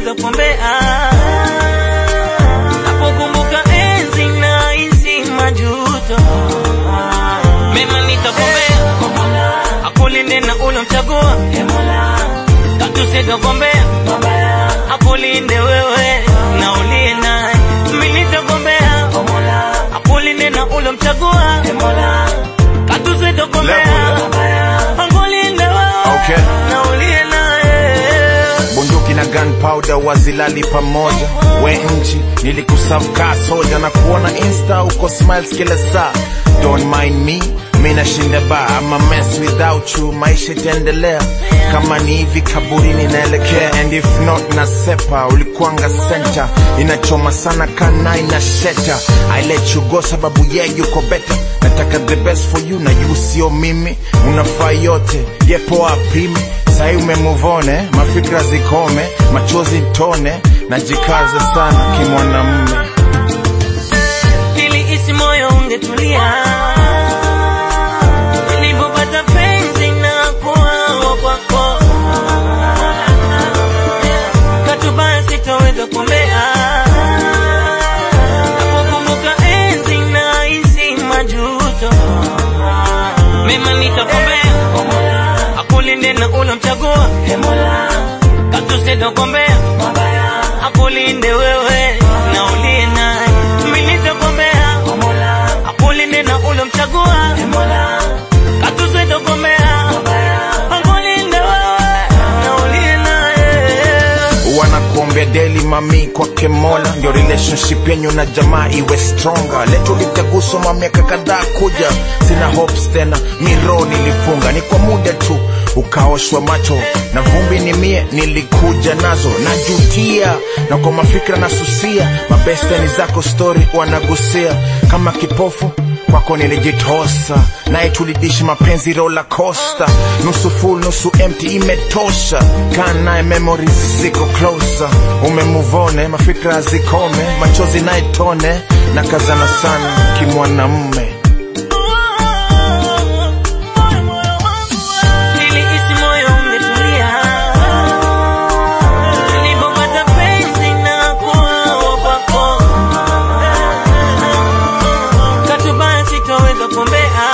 sitoweza kuombea. Napokumbuka enzi na hisi majuto, mema nitakuombea, akulinde na ulomchagua, tatu sitakuombea, akulinde wewe na uliye naye, mimi nitakuombea, akulinde na ulomchagua, tatu sitakuombea, akulinde wewe Okay. na uliye naye. bunduki na gunpowder wazilali pamoja we nchi nilikusavkaa soja na kuona insta uko smiles kila saa don't mind me mi nashinda ba ama mess without you maisha itaendelea kama ni hivi kaburini naelekea and if not na sepa ulikuanga center inachoma sana kana ina sheta i let you go sababu yeah yuko better nataka the best for you na you sio mimi unafaa yote yepo apimi sai umemuvone mafikra zikome machozi tone najikaza sana kimwanamme nilihisi moyo ungetulia nilipopata penzi na kuwa kwako katubaya sitoweza kuombea napokumbuka enzi na hisi majuto mema nitakuombea akulinde na ulomchagua katusitokuombea akulinde wewe na uliye naye mimi nitakuombea akulinde na ulomchagua katusitokuombea akulinde wewe na uliye naye wanakuombea daily mami kwake mola ndio relationship yenyu na jamaa iwe stronger letu litaguswa miaka kadhaa kuja sina hopes tena miro nilifunga ni kwa muda tu ukaoshwa macho na vumbi ni mie nilikuja nazo najutia na kwa mafikra nasusia mabestani zako story wanagusia kama kipofu kwako nilijitosa naye tulidishi mapenzi rola costa nusu full nusu empty imetosha kaa naye memories ziko closer umemuvone mafikra zikome machozi naye tone na kazana sana kimwanamme Nilihisi moyo ungetulia nilipopata penzi na kuwa kwako. Katubaya sitoweza kuombea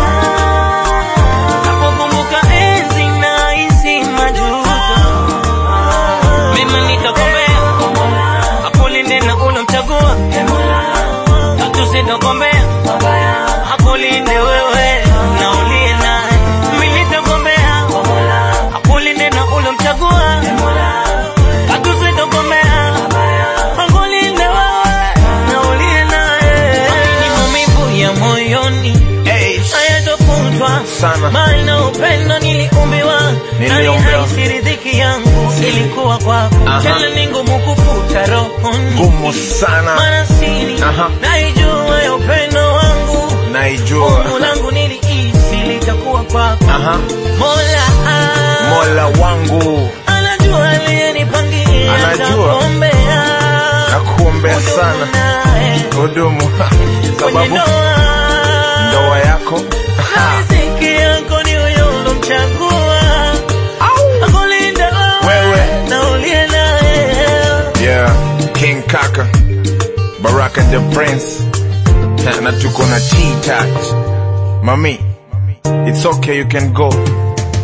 napokumbuka enzi na hisi majuto. Mema nitakuombea akulinde na ulomchagua, tatu sitakuombea akulinde wewe na uliye naye. Mimi nitakuombea akulinde na ulomchagua, tatu sitakuombea akulinde wewe na uliye naye. Ni maumivu ya moyoni hey, hayatofutwa Sana. bali na upendo niliumbiwa na Niliombewa. nihisi ridhiki yangu ilikuwa kwako Aha. tena ni ngumu kufuta rohoni ngumu sana maana siri Aha. naijua ya upendo wangu naijua Fungu langu nilihisi litakuwa kwako Aha. Mola ah, mola wangu anajua aliyenipangia Anajua. atakuombea. nakuombea Udumu sana naye hudumu kwenye sababu ndoa ndoa yako riziki yako ni huyo ulomchagua akulinda Wewe. na uliye naye yeah king kaka baraka the prince Na- na tuko na t-touch mami it's okay you can go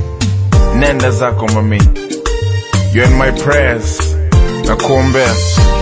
nenda zako mami you're in my prayers na kuombea